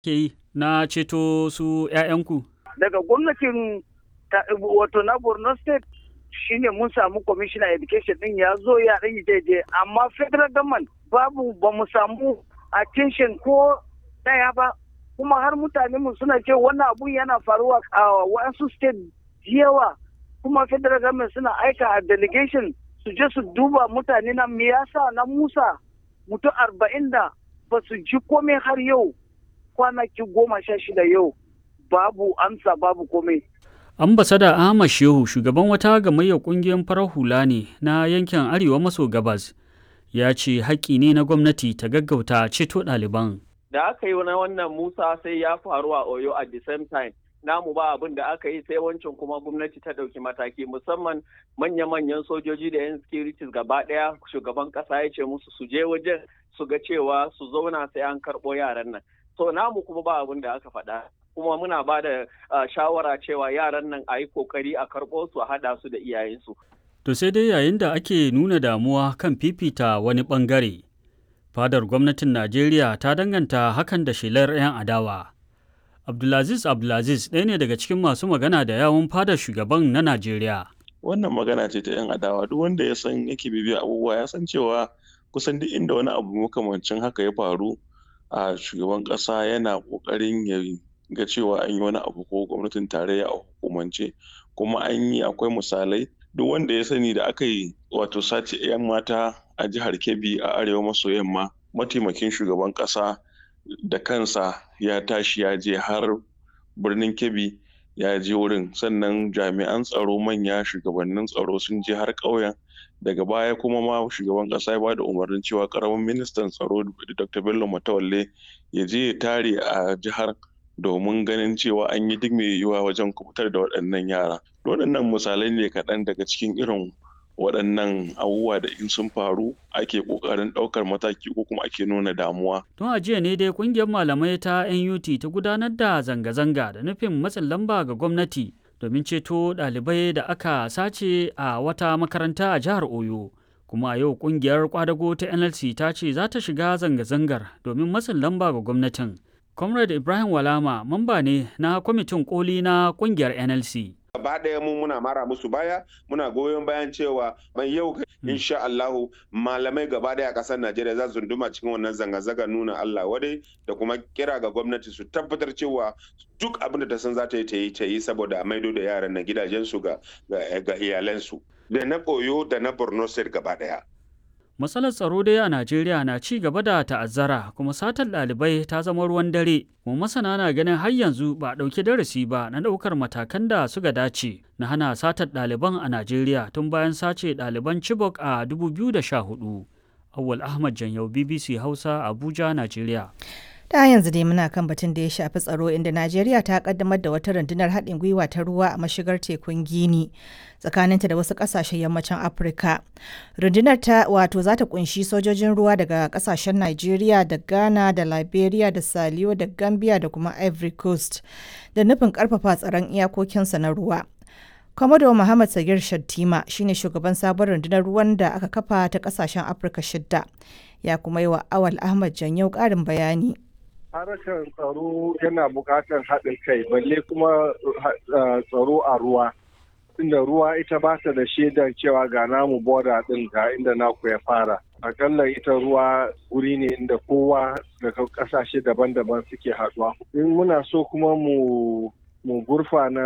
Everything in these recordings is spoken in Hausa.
ke yi na ceto su 'ya'yanku? Daga gwamnatin wato na Borno State shine mun samu commissioner education din ya zo ya ɗan daidai amma federal government babu ba mu samu attention ko ɗaya ba kuma har mutane mu suna ce wannan abun yana faruwa a wasu state yawa kuma federal government suna aika a delegation su je su duba mutane na me yasa na musa mutum arba'in da ba su ji komai har yau kwanaki goma sha shida yau babu amsa babu komai ambasada ahmad shehu shugaban wata gamayyar kungiyar farar hula ne na yankin arewa maso gabas ya ce haƙƙi ne na gwamnati ta gaggauta ceto ɗaliban da aka yi na wannan musa sai ya faru a oyo at the same time namu ba abin da aka yi sai wancan kuma gwamnati ta ɗauki mataki musamman manya-manyan sojoji da 'yan securities gaba ɗaya shugaban ƙasa ya ce musu su je wajen su ga cewa su zauna sai an karɓo yaran nan so namu kuma ba abin da aka faɗa kuma muna ba da shawara cewa yaran nan a yi kokari a karɓo su a haɗa su da iyayensu. To sai dai yayin da ake nuna damuwa kan fifita wani ɓangare, fadar gwamnatin Najeriya ta danganta hakan da shelar 'yan adawa. Abdulaziz Abdulaziz ɗaya ne daga cikin masu magana da yawun fadar shugaban na Najeriya. Wannan magana ce ta 'yan adawa duk wanda ya san yake bibiya abubuwa ya san cewa kusan duk inda wani abu makamancin haka ya faru a shugaban ƙasa yana ƙoƙarin ya ga cewa an yi wani abu ko gwamnatin tarayya a hukumance kuma an yi akwai misalai duk wanda ya sani da aka yi wato sace 'yan mata a jihar kebbi a arewa maso yamma mataimakin shugaban kasa da kansa ya tashi ya je har birnin kebbi ya je wurin sannan jami'an tsaro manya shugabannin tsaro sun je har ƙauyen daga baya kuma ma shugaban kasa ya ba da umarnin cewa karamin ministan tsaro dr bello matawalle ya je ya tare a jihar domin ganin cewa an yi duk mai yiwuwa wajen kubutar da waɗannan yara. Waɗannan misalai ne kaɗan daga cikin irin waɗannan abubuwa da in sun faru ake ƙoƙarin ɗaukar mataki ko kuma ake nuna damuwa. Tun a jiya ne dai ƙungiyar malamai ta NUT ta gudanar da zanga-zanga da nufin matsin lamba ga gwamnati domin ceto ɗalibai da aka sace a wata makaranta a jihar Oyo. Kuma a yau ƙungiyar kwadago ta NLC ta ce za ta shiga zanga-zangar domin matsin lamba ga gwamnatin. Comrade Ibrahim Walama mamba ne na kwamitin koli na kungiyar NLC. Gaba ɗaya mu muna mara musu baya muna goyon bayan cewa mai yau insha Allahu malamai gaba ɗaya a ƙasar Najeriya za su duma cikin wannan zanga-zanga nuna Allah wadai da kuma kira ga gwamnati su tabbatar cewa duk abin da ta san za ta yi ta yi ta yi saboda a maido da yaran na gidajensu ga iyalansu da na koyo da na Borno State gaba ɗaya. Matsalar tsaro dai a Najeriya na ci gaba da ta'azzara kuma satar ɗalibai ta zama ruwan dare. Kuma masana na ganin har yanzu ba a ɗauki darasi ba na ɗaukar matakan da suka dace na hana satar ɗaliban a Najeriya tun bayan sace ɗaliban Chibok a 2014. Awwal Ahmad Janyau BBC Hausa Abuja, Najeriya. ta yanzu dai muna kan batun da ya shafi tsaro inda najeriya ta kaddamar da wata rundunar haɗin gwiwa ta ruwa a mashigar tekun gini tsakaninta da wasu ƙasashen yammacin afirka rundunar ta wato za ta kunshi sojojin ruwa daga ƙasashen najeriya da ghana da liberia da saliyo da gambia da kuma ivory coast da nufin ƙarfafa tsaron iyakokinsa na ruwa Komodo Muhammad Sagir Shattima shine shugaban sabon rundunar ruwan da aka kafa ta ƙasashen Afirka shidda ya kuma yi wa Awal Ahmad Janyau ƙarin bayani. harkar tsaro yana buƙatar haɗin kai balle kuma tsaro a ruwa inda ruwa ita ba ta da shaidar cewa ga namu boda ɗin ga inda naku ya fara akalla ita ruwa wuri ne inda kowa daga ƙasashe daban-daban suke haɗuwa in muna so kuma mu mu gurfa na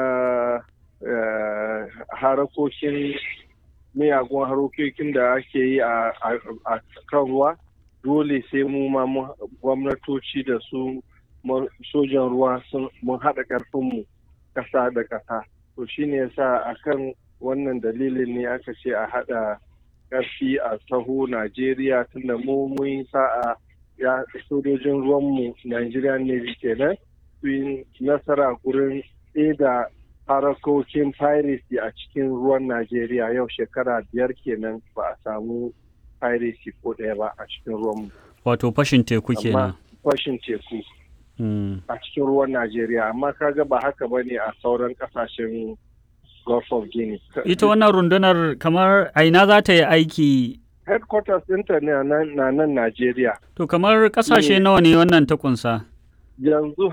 harakokin miyagun harokokin da ake yi a kan ruwa dole sai mu ma gwamnatoci da su sojan ruwa mun haɗa ƙarfinmu ƙasa da ƙasa to shine yasa akan wannan dalilin ne aka ce a haɗa ƙarfi a taho najeriya tunda mu mun sa'a ya sojojin ruwanmu nigerian navy kenan su yi nasara gurin da harakokin piracy a cikin ruwan najeriya yau shekara biyar kenan ba a samu piracy ko ɗaya ba a cikin ruwan Wato fashin teku kenan. Fashin teku. A cikin ruwan Najeriya, amma kaga ba haka ba ne a sauran kasashen Gulf of Guinea. Ita wannan rundunar kamar aina za ta yi aiki Headquarters ɗinta ne na nan Najeriya. To kamar ƙasashe nawa ne wannan ta kunsa? Yanzu